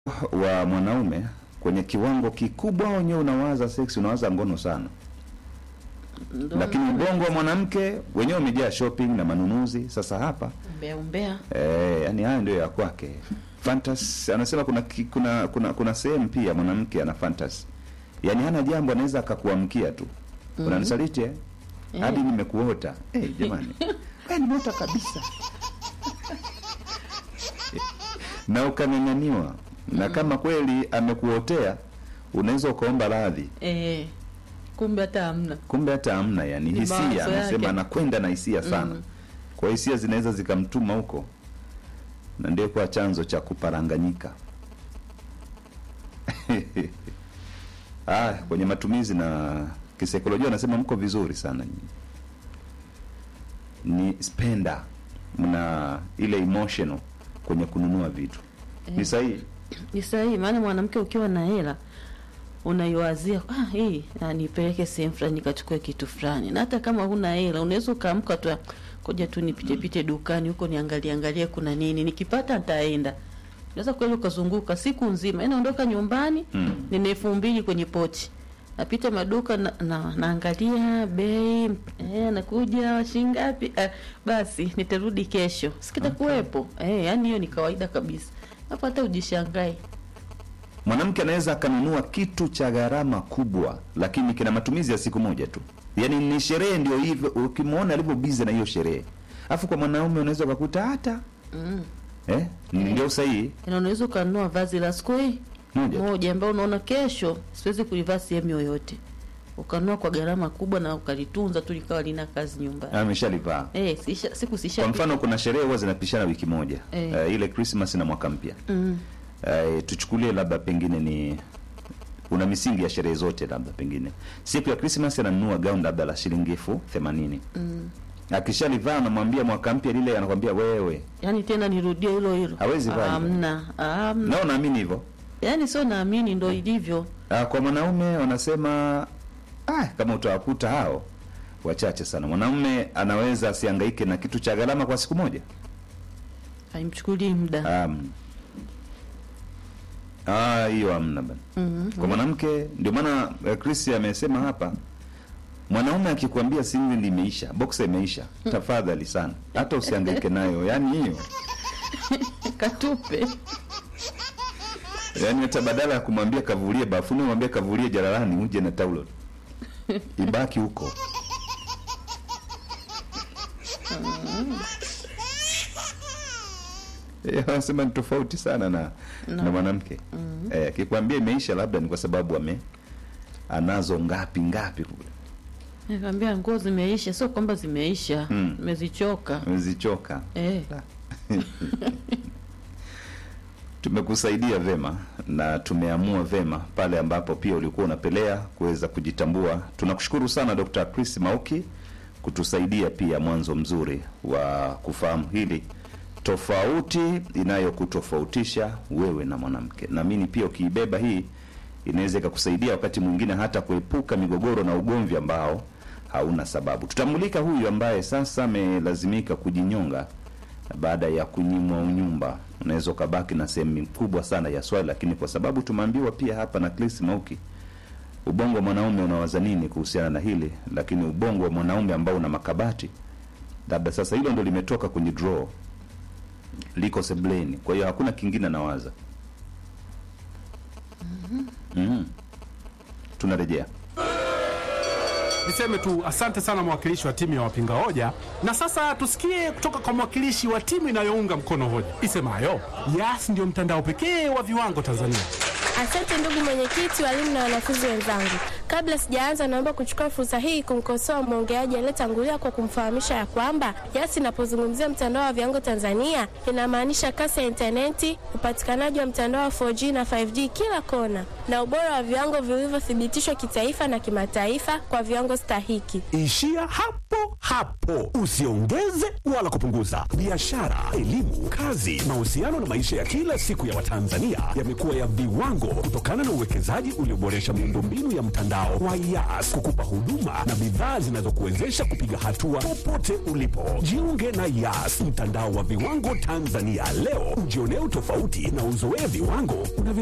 wa mwanaume kwenye kiwango kikubwa, wenyewe unawaza seksi, unawaza ngono sana, Ndo lakini maana ubongo wa mwanamke wenyewe umejaa shopping na manunuzi. Sasa hapa umbea umbea eh, yani haya ndio ya kwake. Fantasy anasema kuna ki- kuna kuna, kuna sehemu pia mwanamke ana fantasy, yani hana jambo anaweza akakuamkia tu unanisaliti eh? Eh. hadi nimekuota eh, jamani wewe nimeota kabisa na ukang'ang'aniwa na kama kweli amekuotea unaweza ukaomba radhi eh, kumbe hata hamna kumbe hata hamna yani Ni mawazo hisia anasema yake. anakwenda na hisia sana Mm. kwa hiyo hisia zinaweza zikamtuma huko na ndio kwa chanzo cha kuparanganyika ah, kwenye matumizi na kisaikolojia anasema mko vizuri sana nyinyi. ni spender mna ile emotional kwenye kununua vitu ni sahihi ni sahihi maana mwanamke ukiwa na hela unaiwazia ah, hii ah, nipeleke sehemu fulani nikachukue kitu fulani na hata kama huna hela unaweza ukaamka tu koja tu nipite pite dukani huko niangalie angalie kuna nini nikipata nitaenda unaweza kweli ukazunguka siku nzima inaondoka nyumbani Mm. nina elfu mbili kwenye pochi napita maduka na, na, naangalia bei eh, nakuja shingapi ah, basi nitarudi kesho sikitakuwepo eh, yani hiyo ni kawaida kabisa hapo hata ujishangae mwanamke anaweza akanunua kitu cha gharama kubwa lakini kina matumizi ya siku moja tu yaani ni sherehe ndio hivyo ukimwona alivyo bize na hiyo sherehe alafu kwa mwanaume unaweza ukakuta hata mm. eh? ndio sahihi na unaweza ukanunua vazi la siku hii moja moja ambao unaona kesho siwezi kulivaa sehemu yoyote ukanunua kwa gharama kubwa na ukalitunza tu likawa lina kazi nyumbani ameshalivaa eh sisha, siku sisha kwa mfano kuna sherehe huwa zinapishana wiki moja Eh. Eh, ile Christmas na mwaka mpya mm. Eh, tuchukulie labda pengine ni una misingi ya sherehe zote labda pengine siku ya Christmas ananunua gauni labda la shilingi elfu themanini Mm. akishalivaa anamwambia mwaka mpya lile anakwambia wewe yaani tena nirudie hilo hilo Hawezi vaa hivyo. hamna hamna nao naamini hivyo yaani sio naamini ndo ilivyo Ah, kwa mwanaume wanasema ah, kama utawakuta hao wachache sana mwanaume anaweza asihangaike na kitu cha gharama kwa siku moja haimchukulii muda um, ah, hiyo hamna bana mm. kwa mwanamke ndio maana eh, Chris amesema hapa mwanaume akikwambia simu limeisha boxa imeisha tafadhali sana hata usihangaike nayo yani hiyo katupe yani hata badala ya kumwambia kavulie bafuni mwambie kavulie jalalani uje na taulo ibaki huko Eh, wanasema ni tofauti sana na No. na mwanamke eh, akikwambia imeisha labda ni kwa sababu ame anazo ngapi ngapi kule nikwambia nguo zimeisha sio kwamba zimeisha Mm. mezichoka amezichoka eh. tumekusaidia vema na tumeamua vema pale ambapo pia ulikuwa unapelea kuweza kujitambua tunakushukuru sana dr chris mauki kutusaidia pia mwanzo mzuri wa kufahamu hili tofauti inayokutofautisha wewe na mwanamke naamini pia ukiibeba hii inaweza ikakusaidia wakati mwingine hata kuepuka migogoro na ugomvi ambao hauna sababu tutamulika huyu ambaye sasa amelazimika kujinyonga baada ya kunyimwa unyumba unaweza ukabaki na sehemu kubwa sana ya swali lakini kwa sababu tumeambiwa pia hapa na Chris Mauki ubongo wa mwanaume unawaza nini kuhusiana na hili lakini ubongo wa mwanaume ambao una makabati labda sasa hilo ndo limetoka kwenye draw liko sebleni kwa hiyo hakuna kingine anawaza mm tunarejea Niseme tu asante sana mwakilishi wa timu ya wapinga hoja, na sasa tusikie kutoka kwa mwakilishi wa timu inayounga mkono hoja isemayo Yas ndio mtandao pekee wa viwango Tanzania. Asante ndugu mwenyekiti, walimu na wanafunzi wenzangu. Kabla sijaanza, naomba kuchukua fursa hii kumkosoa mwongeaji aliyetangulia kwa kumfahamisha ya kwamba Yas inapozungumzia mtandao wa viwango Tanzania inamaanisha kasi ya intaneti, upatikanaji wa mtandao wa 4G na 5G kila kona, na ubora wa viwango vilivyothibitishwa kitaifa na kimataifa kwa viwango stahiki. Ishia hapo hapo, usiongeze wala kupunguza. Biashara, elimu, kazi, mahusiano na maisha ya kila siku ya Watanzania yamekuwa ya viwango kutokana na uwekezaji ulioboresha miundombinu ya mtandao mtandao wa Yas kukupa huduma na bidhaa zinazokuwezesha kupiga hatua popote ulipo. Jiunge na Yas, mtandao wa viwango Tanzania leo, ujionee utofauti na uzoee viwango unavyo